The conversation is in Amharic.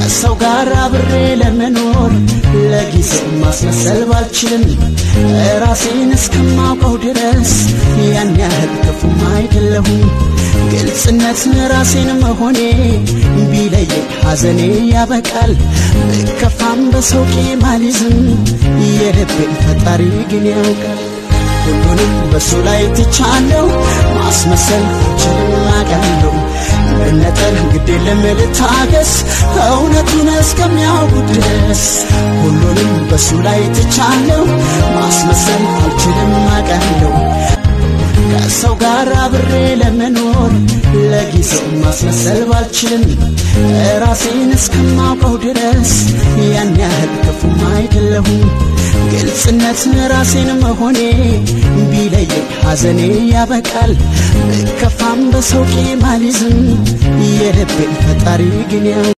ከሰው ጋር አብሬ ለመኖር ለጊዜው ማስመሰል ባልችልም ራሴን እስከማውቀው ድረስ ያን ያህል ክፉም አይደለሁም። ግልጽነት ራሴን መሆኔ ቢለየኝ ሐዘኔ ያበቃል። ብከፋም በሰው ቂም አልይዝም፣ የልቤን ፈጣሪ ግን ያውቃል። ሁሉንም በሱ ላይ ትቻለሁ፣ ማስመሰል አልችልም አውቃለሁ። መነጠል ግድ የለም ልታገስ፣ እውነቱን እስከሚያውቁ ድረስ ሁሉንም በሱ ላይ ትቻለሁ፣ ማስመሰል አልችልም አውቃለሁ። ከሰው ጋር አብሬ ለመኖር ለጊዜው ማስመሰል ባልችልም ራሴን እስከማውቀው ድረስ ያን ያህል ክፉም አይደለሁም። ግልጽነት ራሴን መሆኔ ቢለየኝ ሐዘኔ ያበቃል። ብከፋም በሰው ቂም አልይዝም፣ የልቤን ፈጣሪ ግን ያው